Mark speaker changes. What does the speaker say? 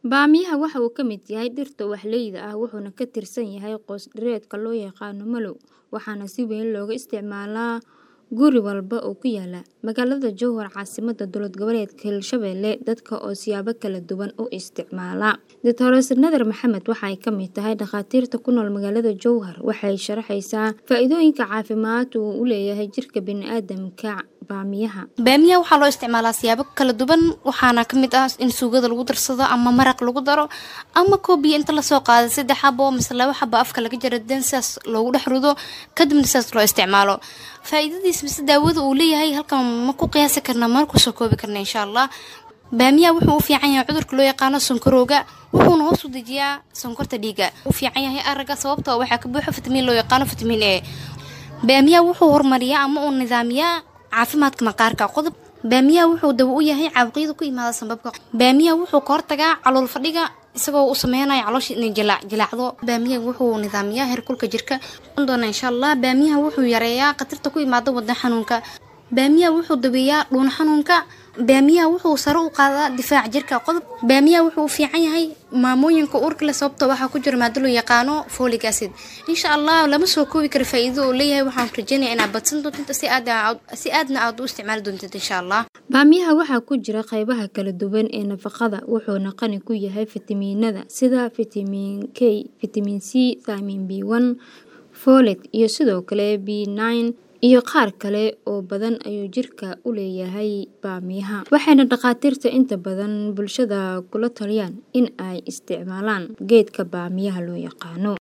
Speaker 1: Baamiyaha waxa uu ka mid yahay dhirta ubaxleyda ah wuxuuna ka tirsan yahay qoys dhireedka loo yaqaan mallow waxaana si weyn looga isticmaalaa guri walba oo ku yaala magaalada Jowhar caasimadda dowlad goboleedka Hirshabelle dadka oo siyaabo kala duwan u isticmaala. Dr. Nadar Maxamed waxa ay ka mid tahay dhakhaatiirta ku nool magaalada Jowhar waxay sharaxaysaa faa'iidooyinka caafimaad uu u leeyahay jirka bini'aadamka baamiyaha.
Speaker 2: baamiyaha waxaa loo isticmaalaa siyaabo kala duwan waxaana ka mid ah in suugada lagu darsado ama maraq lagu daro ama koobiya inta lasoo qaado saddex xabo mise laba xabo afka laga jaro den sidaas loogu dhex rido kadibna sidaas loo isticmaalo faa'iidadiis mise daawada uu leeyahay halkan ma ku qiyaasi karna mana kusoo koobi karna insha allah baamiyaha wuxuu u fiican yahay cudurka loo yaqaano sonkorowga wuxuuna hoos u dejiyaa sonkorta dhiiga u fiican yahay aragga sababtoo waxaa ka buuxa fitamiin loo yaqaano fitamiin e baamiyaha wuxuu horumariyaa ama uu nidaamiyaa caafimaadka maqaarka qodob baamiyaha wuxuu dawo u yahay caabuqyada ku imaada sanbabka baamiyaha wuxuu ka hortagaa calool fadhiga isagoo u sameynaya caloosha inay jilaac jilaacdo baamiyaha wuxuu nidaamiyaa heerkulka jirka doona insha allah baamiyaha wuxuu yareeyaa khatarta ku imaada wadna xanuunka baamiyaha wuxuu daweeyaa dhuun xanuunka baamiyaha wuxuu sare u qaadaa difaaca jirka qodob baamiyaha wuxuu u fiican yahay maamooyinka uurka leh sababtoo waxaa ku jira maado loo yaqaano folic acid insha allah lama soo koobi karo faa'iido uu leeyahay waxaan rajeynaya inaad badsan doontid si aad si aadna aad u isticmaali doontid insha allah
Speaker 1: Baamiyaha waxaa ku jira qaybaha kala duwan ee nafaqada wuxuuna qani ku yahay fitamiinada sida fitamiin K, fitamiin C, fitamiin B1, folate iyo sidoo kale B9 iyo qaar kale oo badan ayuu jirka u leeyahay baamiyaha waxayna dhakhaatiirta inta badan bulshada kula taliyaan in ay isticmaalaan geedka baamiyaha loo yaqaano